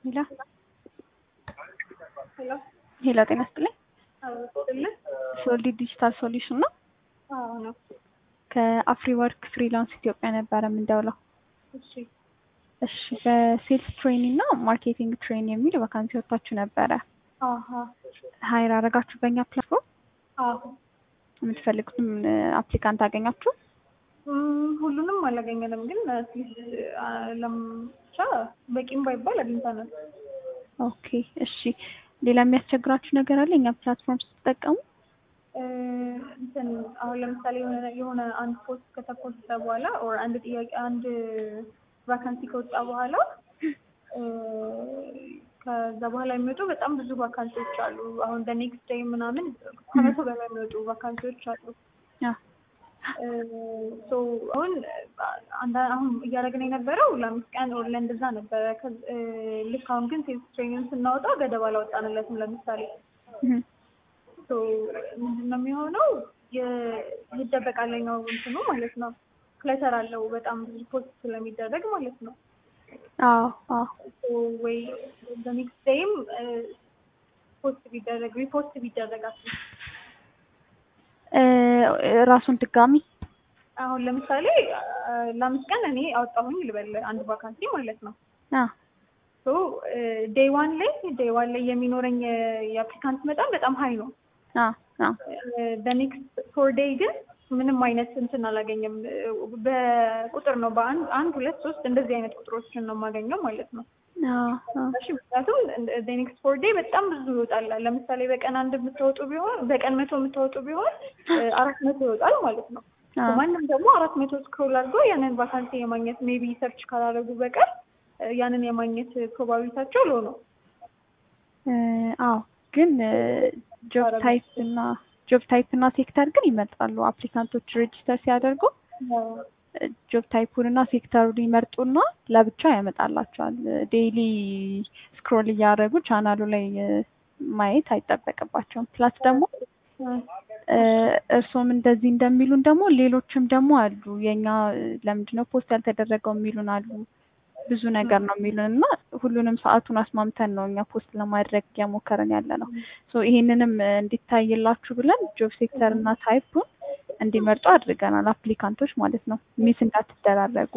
ሄሎ ሄሎ ሄሎ፣ ጤና ይስጥልኝ። አውጥልህ ሶሊ ዲጂታል ሶሉሽን ነው። አዎ ነው። ከአፍሪ ወርክ ፍሪላንስ ኢትዮጵያ ነበረ የምንደውለው። እሺ እሺ፣ በሴልስ ትሬኒ እና ማርኬቲንግ ትሬኒ የሚል ቫካንሲ ወጥታችሁ ነበረ። አሀ ሀይር አረጋችሁ በእኛ ፕላትፎርም። አዎ የምትፈልጉትም አፕሊካንት አገኛችሁ? እም፣ ሁሉንም አላገኘንም፣ ግን አትሊስት ለምቻ በቂም ባይባል አግኝተናል። ኦኬ እሺ። ሌላ የሚያስቸግራችሁ ነገር አለ እኛ ፕላትፎርም ስትጠቀሙ? እ፣ እንትን አሁን ለምሳሌ የሆነ የሆነ አንድ ፖስት ከተፖስተ በኋላ ኦር አንድ ጥያቄ አንድ ቫካንሲ ከወጣ በኋላ እ፣ ከዛ በኋላ የሚወጡ በጣም ብዙ ቫካንሲዎች አሉ። አሁን በኔክስት ዴይ ምናምን ከመቶ በላይ የሚወጡ ቫካንሲዎች አሉ። አዎ ሶ አሁን አንዳ- አሁን እያደረግን የነበረው ለአምስት ቀን ኦር ለእንደዛ ነበረ። ከ- እ፣ ልክ አሁን ግን ሴልስ ትሬኒንግ ስናወጣ ገደብ አላወጣንለትም። ለምሳሌ እህ፣ ሶ ምንድን ነው የሚሆነው የ- ይደበቃለኛው እንትኑ ማለት ነው። ክለተር አለው በጣም ብዙ ፖስት ስለሚደረግ ማለት ነው። አዎ አዎ ሶ ወይ በኔክስት ዴይም ፖስት ቢደረግ ሪፖስት ቢደረግ አትሊስት እ፣ ራሱን ድጋሚ አሁን ለምሳሌ አ፣ ለአምስት ቀን እኔ አወጣሁኝ ልበል አንድ ቫካንሲ ማለት ነው። አ ሶ ዴይ ዋን ላይ ዴይ ዋን ላይ የሚኖረኝ የአፕሊካንት መጠን በጣም ሀይ ነው። አ አ በኔክስት ፎር ዴይ ግን ምንም አይነት እንትን አላገኘም። በቁጥር ነው በአንድ አንድ ሁለት ሶስት እንደዚህ አይነት ቁጥሮችን ነው የማገኘው ማለት ነው። አዎ አዎ እሺ ምክንያቱም ኔክስት ፎር ዴይ በጣም ብዙ ይወጣል። ለምሳሌ በቀን አንድ የምታወጡ ቢሆን በቀን መቶ የምታወጡ ቢሆን አራት መቶ ይወጣል ማለት ነው። አዎ ማንም ደግሞ አራት መቶ ስክሮል አድርጎ ያንን ቫካንሲ የማግኘት ሜቢ ሰርች ካላደረጉ በቀር ያንን የማግኘት ፕሮባቢሊታቸው ሎ ነው። እ፣ አዎ ግን ጆብ ታይፕ እና ጆብ ታይፕ እና ሴክተር ግን ይመርጣሉ። አፕሊካንቶች ሬጅስተር ሲያደርጉ ጆብ ታይፑን እና ሴክተሩን ይመርጡና ለብቻው ያመጣላቸዋል። ዴይሊ ስክሮል እያደረጉ ቻናሉ ላይ እ፣ ማየት አይጠበቅባቸውም። ፕላስ ደግሞ እ፣ እርስዎም እንደዚህ እንደሚሉን ደግሞ ሌሎችም ደግሞ አሉ። የኛ እ፣ ለምንድን ነው ፖስት ያልተደረገው የሚሉን አሉ። ብዙ ነገር ነው የሚሉን እና ሁሉንም ሰዓቱን አስማምተን ነው እኛ ፖስት ለማድረግ እያሞከረን ያለ ነው። ሶ ይሄንንም እ፣ እንዲታይላችሁ ብለን ጆብ ሴክተር እና ታይፑን እንዲመርጡ አድርገናል። አፕሊካንቶች ማለት ነው። ሚስ እንዳትደራረጉ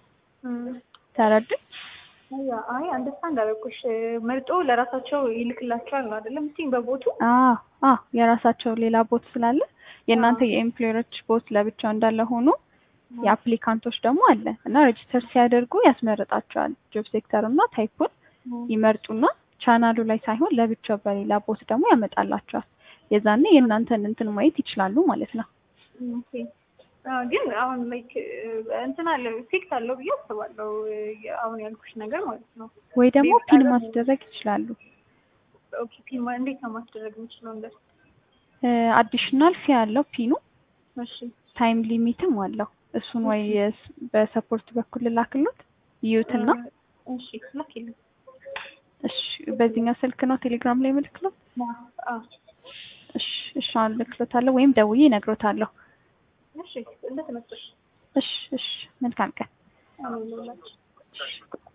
ተረዱ። ያ አይ አንደርስታንድ አደረኩሽ። መርጦ ለራሳቸው ይልክላቸዋል ነው አይደለም? እስቲ በቦቱ አዎ አዎ የራሳቸው ሌላ ቦት ስላለ የእናንተ የኤምፕሎየሮች ቦት ለብቻው እንዳለ ሆኖ የአፕሊካንቶች ደግሞ አለ እና ሬጅስተር ሲያደርጉ ያስመርጣቸዋል። ጆብ ሴክተር እና ታይፑን ይመርጡና ቻናሉ ላይ ሳይሆን ለብቻው በሌላ ቦት ደግሞ ያመጣላቸዋል። የዛኔ የእናንተን እንትን ማየት ይችላሉ ማለት ነው። ኦኬ። አዎ፣ ግን አሁን ላይክ እንትን አለ ኢፌክት አለው ብዬ አስባለሁ። አሁን ያልኩሽ ነገር ማለት ነው። ወይ ደግሞ ፒን ማስደረግ ይችላሉ። ኦኬ ፒን ማ- እንዴት ነው ማስደረግ የምችለው? እንደ አዲሽናል ፊ ያለው ፒኑ እሺ ታይም ሊሚትም አለው። እሱን ወይ የስ- በሰፖርት በኩል ላክሎት ይዩትና እሺ ላኪልኝ። እሺ በዚህኛው ስልክ ነው ቴሌግራም ላይ ምልክሎት። አዎ እሺ እሺ አሁን ልክሎታለሁ ወይም ደውዬ እነግሮታለሁ። እሺ እንደተመቸሽ እሺ እሺ መልካም ቀን። አሁን ነው ላኪ እሺ